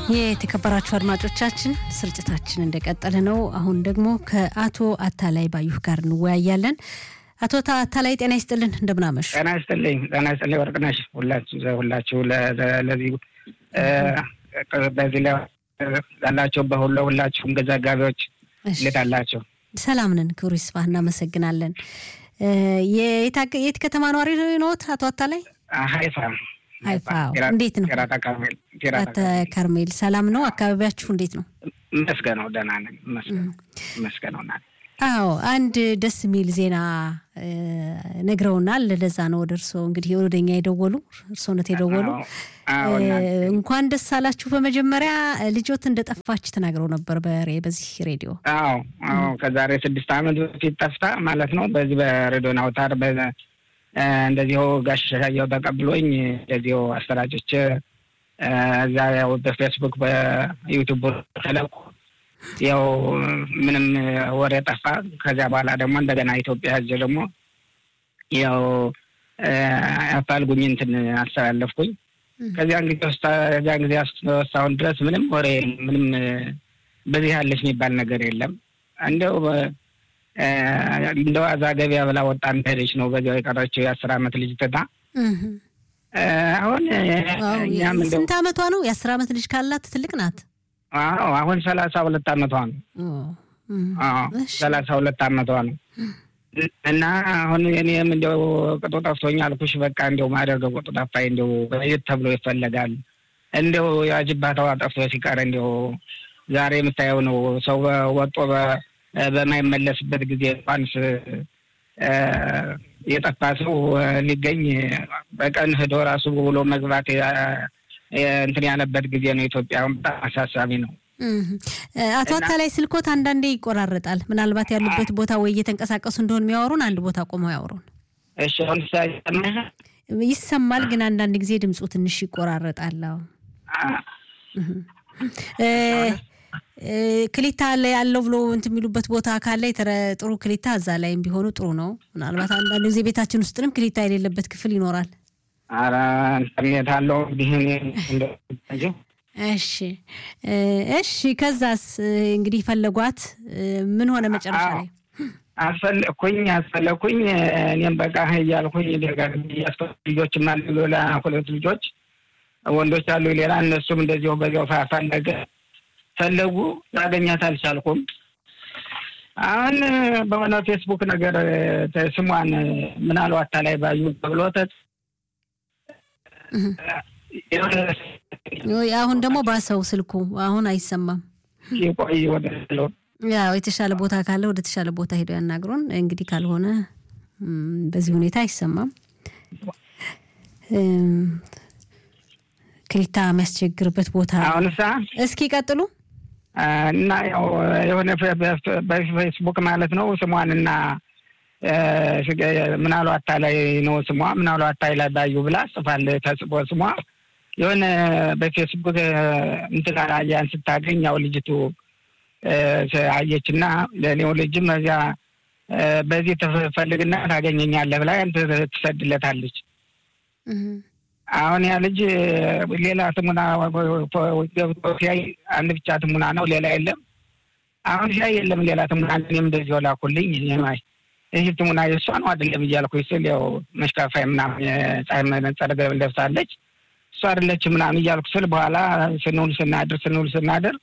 የተከበራችሁ አድማጮቻችን ስርጭታችን እንደቀጠለ ነው። አሁን ደግሞ ከአቶ አታላይ ባዩህ ጋር እንወያያለን። አቶ አታላይ ጤና ይስጥልን፣ እንደምናመሹ። ጤና ይስጥልኝ፣ ጤና ይስጥልኝ ወርቅነሽ። ሁላችሁ ለዚህ በዚህ ላይ ያላቸው በሁሉ ሁላችሁም ዘጋቢዎች እንዴት አላቸው? ሰላም ነን፣ ክብሩ ይስፋ፣ እናመሰግናለን። የት ከተማ ነዋሪ ነዎት አቶ አታላይ? ሀይፋ ሀይፋ እንዴት ነው? ቴራታ ከርሜል ከርሜል ሰላም ነው? አካባቢያችሁ እንዴት ነው? መስገነው ደህና ነን። መስገነው ና አዎ አንድ ደስ የሚል ዜና ነግረውናል። ለዛ ነው ወደ እርስዎ እንግዲህ ወደኛ የደወሉ እርስዎነት የደወሉ እንኳን ደስ አላችሁ። በመጀመሪያ ልጆት እንደጠፋች ተናግረው ነበር በዚህ ሬዲዮ። አዎ አዎ ከዛሬ ስድስት ዓመት በፊት ጠፍታ ማለት ነው። በዚህ በሬዲዮን አውታር እንደዚሁ ጋሽ ሻየው ተቀብሎኝ እንደዚሁ አሰራጮች እዛ ያው በፌስቡክ በዩቱብ ተለቁ ያው ምንም ወሬ ጠፋ። ከዚያ በኋላ ደግሞ እንደገና ኢትዮጵያ ህዝብ ደግሞ ያው አፋልጉኝ እንትን አስተላለፍኩኝ። ከዚያን ጊዜ ውስጥ ከዚያን ጊዜ እስካሁን ድረስ ምንም ወሬ ምንም በዚህ ያለች የሚባል ነገር የለም። እንደው እንደ ዋዛ ገበያ ብላ ወጣ ሄደች ነው በዚያው የቀረችው የአስር አመት ልጅ ትታ አሁን ስንት አመቷ ነው? የአስር አመት ልጅ ካላት ትልቅ ናት። አዎ አሁን ሰላሳ ሁለት አመቷ ነው። ሰላሳ ሁለት አመቷ ነው። እና አሁን እኔም እንዲያው ቅጡ ጠፍቶኝ አልኩሽ። በቃ እንዲያው ማደርገው ቅጡ ጠፋኝ። እንዲያው በየት ተብሎ ይፈለጋል። እንዲያው የአጅባታዋ ጠፍቶ ሲቀር እንዲያው ዛሬ የምታየው ነው። ሰው ወጦ በማይመለስበት ጊዜ እንኳንስ የጠፋ ሰው ሊገኝ በቀን ሂዶ ራሱ ብሎ መግባት እንትን ያለበት ጊዜ ነው። ኢትዮጵያ በጣም አሳሳቢ ነው። አቶ አታላይ ስልኮት አንዳንዴ ይቆራረጣል። ምናልባት ያሉበት ቦታ ወይ እየተንቀሳቀሱ እንደሆን የሚያወሩን አንድ ቦታ ቆመው ያወሩን። እሺ አሁን ይሰማል፣ ግን አንዳንድ ጊዜ ድምፁ ትንሽ ይቆራረጣል። ክሊታ ያለው ብሎ እንትን የሚሉበት ቦታ ካለ ጥሩ ክሊታ እዛ ላይም ቢሆኑ ጥሩ ነው። ምናልባት አንዳንድ ጊዜ ቤታችን ውስጥንም ክሊታ የሌለበት ክፍል ይኖራል። ኧረ ኢንተርኔት አለው እንግዲህ እሺ እሺ። ከዛስ እንግዲህ ፈለጓት ምን ሆነ መጨረሻ ላይ? አስፈለኩኝ አስፈለኩኝ እኔም በቃ እያልኩኝ ደጋግሜ ልጆችም አሉ ሌላ ሁለት ልጆች ወንዶች አሉ ሌላ እነሱም እንደዚሁ በዚያው ፈለገ ፈለጉ ላገኛት አልቻልኩም። አሁን በሆነ ፌስቡክ ነገር ስሟን ምናልባት አታላይ ባዩ ተብሎ አሁን ደግሞ ባሰው ስልኩ አሁን አይሰማም። ቆይ ወደ ያው የተሻለ ቦታ ካለ ወደ ተሻለ ቦታ ሄደው ያናግሩን። እንግዲህ ካልሆነ በዚህ ሁኔታ አይሰማም። ክሊታ የሚያስቸግርበት ቦታ አሁንሳ እስኪ ቀጥሉ እና ያው የሆነ በፌስቡክ ማለት ነው ስሟንና ምናሉ አታላይ ነው ስሟ ምናሉ አታላይ ባዩ ብላ ጽፋል ተጽፎ ስሟ የሆነ በፌስቡክ እንትን አያን ስታገኝ ያው ልጅቱ አየችና ለእኔው ልጅም እዚያ በዚህ ትፈልግና ታገኘኛለህ ብላ ትሰድለታለች። አሁን ያ ልጅ ሌላ ትሙና ገብቶ ሲያይ አንድ ብቻ ትሙና ነው፣ ሌላ የለም። አሁን ሲያይ የለም ሌላ ትሙና፣ እኔም እንደዚህ ላኩልኝ ይህ ትሙና የእሷ ነው አይደለም እያልኩኝ ስል ያው መሽካፋይ ምናምን ፀሐይ መነጸር ለብሳለች እሷ አይደለች ምናምን እያልኩ ስል በኋላ ስንውል ስናድር ስንውል ስናድር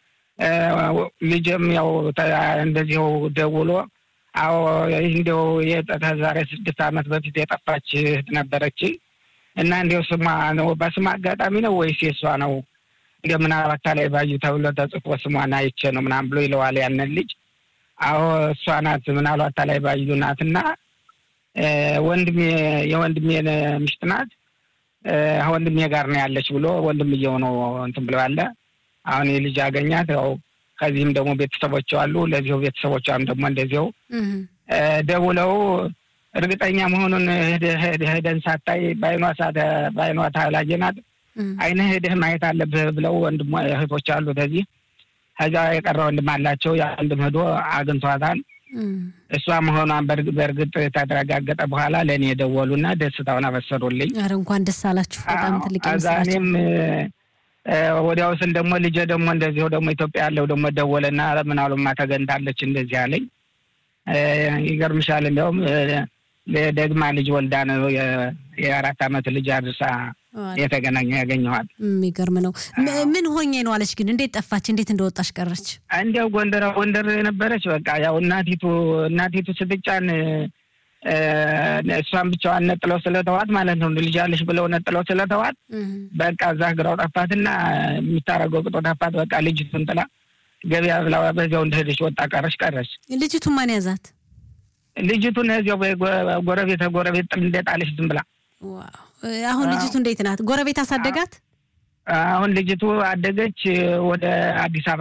ልጅም ያው እንደዚሁ ደውሎ አዎ ይህ እንዲያው ዛሬ ስድስት ዓመት በፊት የጠፋች እህት ነበረች እና እንዲያው ስሟ ነው በስሟ አጋጣሚ ነው ወይስ የእሷ ነው እንደ ምናልባት ላይ ባዩ ተብሎ ተጽፎ ስሟን አይቼ ነው ምናምን ብሎ ይለዋል ያንን ልጅ። አዎ እሷ ናት ምናልባት ላይ ባዩ ናት እና ወንድሜ የወንድሜ ምሽት ናት ወንድሜ ጋር ነው ያለች ብሎ ወንድምየው ነው እንትን ብሎ ያለ አሁን የልጅ አገኛት። ያው ከዚህም ደግሞ ቤተሰቦች አሉ። ለዚሁ ቤተሰቦቿም ደግሞ እንደዚው ደውለው እርግጠኛ መሆኑን ሄደን ሳታይ በአይኗ በአይኗ ታላየናት አይነ ሄደህ ማየት አለብህ ብለው ወንድሞ እህቶች አሉ። ከዚህ ከዛ የቀረ ወንድም አላቸው። ያ ወንድም ሄዶ አግኝቷታል። እሷ መሆኗን በእርግጥ ከተረጋገጠ በኋላ ለእኔ የደወሉና ደስታውን አበሰሩልኝ። ኧረ እንኳን ደስ አላችሁ። በጣም ትልቅ እኔም ወዲያው ስል ደግሞ ልጄ ደግሞ እንደዚሁ ደግሞ ኢትዮጵያ ያለው ደግሞ ደወለና ምናሉማ ተገንታለች እንደዚህ አለኝ። ይገርምሻል እንዲያውም ደግማ ልጅ ወልዳ ነው የአራት ዓመት ልጅ አድርሳ የተገናኘ ያገኘዋል። የሚገርም ነው። ምን ሆኜ ነው አለች። ግን እንዴት ጠፋች? እንዴት እንደወጣች ቀረች? እንዲያው ጎንደር ጎንደር የነበረች በቃ ያው እናቲቱ እናቲቱ ስትጫን እሷን ብቻዋን ነጥለው ስለተዋት ማለት ነው። ልጅ አለሽ ብለው ነጥለው ስለተዋት በቃ እዛ ግራው ጠፋትና የሚታረገው ቅጦ ጠፋት። በቃ ልጅቱን ጥላ ገበያ ብላ በዚያው እንደሄደች ወጣ ቀረች ቀረች። ልጅቱን ማን ያዛት? ልጅቱን እዚያው ጎረቤት ጎረቤት ጥል እንደጣለች ዝም ብላ። አሁን ልጅቱ እንዴት ናት? ጎረቤት አሳደጋት? አሁን ልጅቱ አደገች፣ ወደ አዲስ አበባ